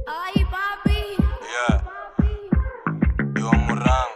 Ay, papi. Yeah. Yo Murang.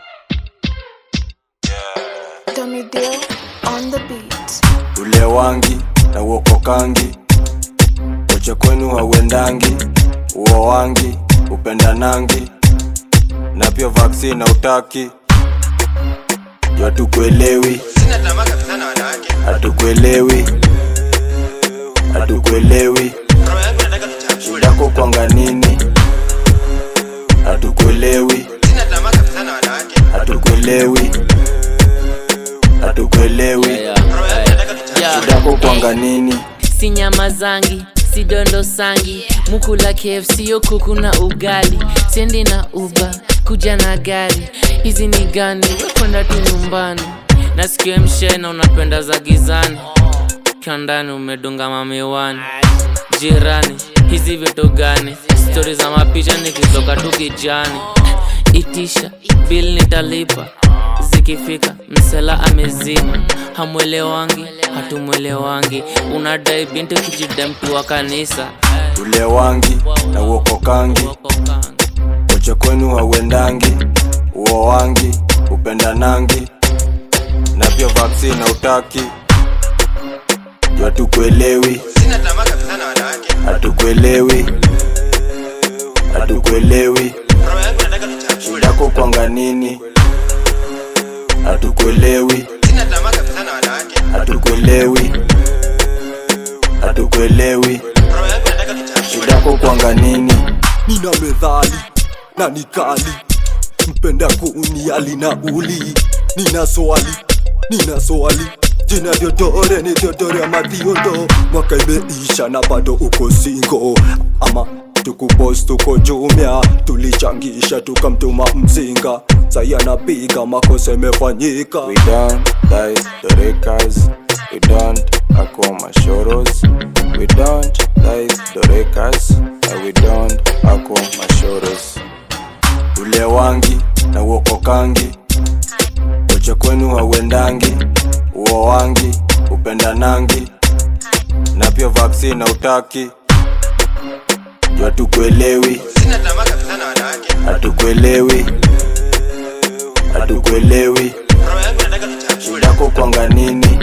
Yeah. Dummy Deal on the beat. Ule wangi na uokokangi, uche kwenu hauendangi, uo wangi upendanangi, na pia vaccine na utaki juu hatukuelewi, Sina tamaa kabisa na wanawake. hatukuelewi, hatukuelewi, Roho yangu nataka tuchafue. shidako kwanga nini, hatukuelewi, Sina tamaa kabisa na wanawake. hatukuelewi, hatukuelewi, Roho yangu nataka tuchafue. shidako kwanga nini si nyama zangi si dondo sangi mukula kfc yo kuku na ugali sendi na uba kuja na gari hizi ni gani kwenda tu nyumbani nasikia mshena unapenda za gizani kiandani umedunga mamiwani jirani hizi vitu gani stori za mapicha nikitoka tu kijani itisha bil nitalipa zikifika msela amezima hamwelewangi hatumwelewangi unadai binti kijida mtu wa kanisa ule wangi na uokokangi uche kwenu hauendangi uo wangi upendanangi na pia vaccine na utaki juu hatukuelewi Sina tamaa kabisa na wanawake. hatukuelewi hatukuelewi Roho yangu nataka tuchafue. shidako kwanga nini hatukuelewi Sina tamaa kabisa na wanawake. hatukuelewi hatukuelewi Roho yangu nataka tuchafue. shidako kwanga nini nina medhali na nikali mpenda kuniali na uli nina swali nina swali jina vyodore ni vyodore ama thiondo mwaka imeisha na bado uko singo ama tukupos tuko jumia tulichangisha tukamtuma mzinga sai anapiga makosa imefanyika We don't like the rekas. We don't ako mashoros. We don't like the rekas. And we don't ako mashoros. Ule wangi na uokokangi, uche kwenu hauendangi, uo wangi upendanangi, na pia vaccine na utaki juu hatukuelewi, Sina tamaa kabisa na wanawake. hatukuelewi, hatukuelewi Roho yangu nataka tuchafue. shidako kwanga nini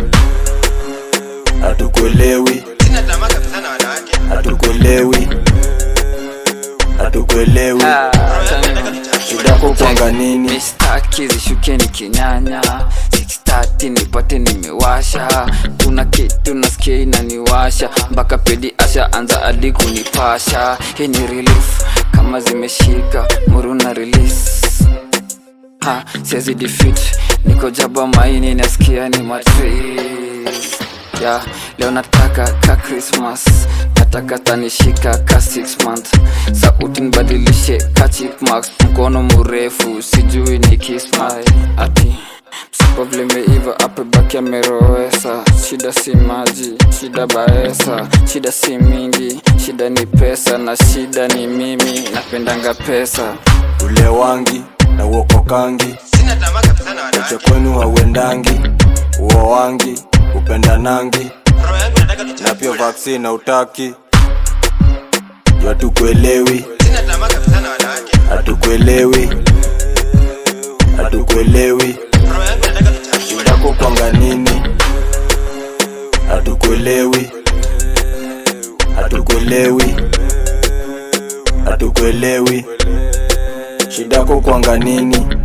hatukuelewi Sina tamaa kabisa na wanawake. hatukuelewi hatukuelewi Roho yangu nataka tuchafue. shidako kwanga nini mistaki zishukeni kinyanya 630 nipate nimewasha kuna kitu nasikia inaniwasha mpaka pedi asha anza hadi kunipasha hii ni relief kama zimeshika muruna release ha siwezi defeat niko jaba maini nasikia ni matrix ya leo nataka ka christmas nataka tanishika ka 6 month sauti nibadilishe ka chipmax mkono mrefu sijui ni kismai ati msipa vlimeiva apebaki amerowesa shida si maji shida baesa shida si mingi shida ni pesa na shida ni mimi napendanga pesa ule wangi na uokokangi Sina tamaa kabisa na uche wanawake. kwenu hauendangi uo wangi upendanangi Roho yangu nataka na tuchafue. pia vaccine na utaki juu hatukuelewi Sina tamaa kabisa na wanawake. hatukuelewi hatukuelewi Roho yangu nataka tuchafue. shidako kwanga nini hatukuelewi hatukuelewi hatukuelewi shidako kwanga nini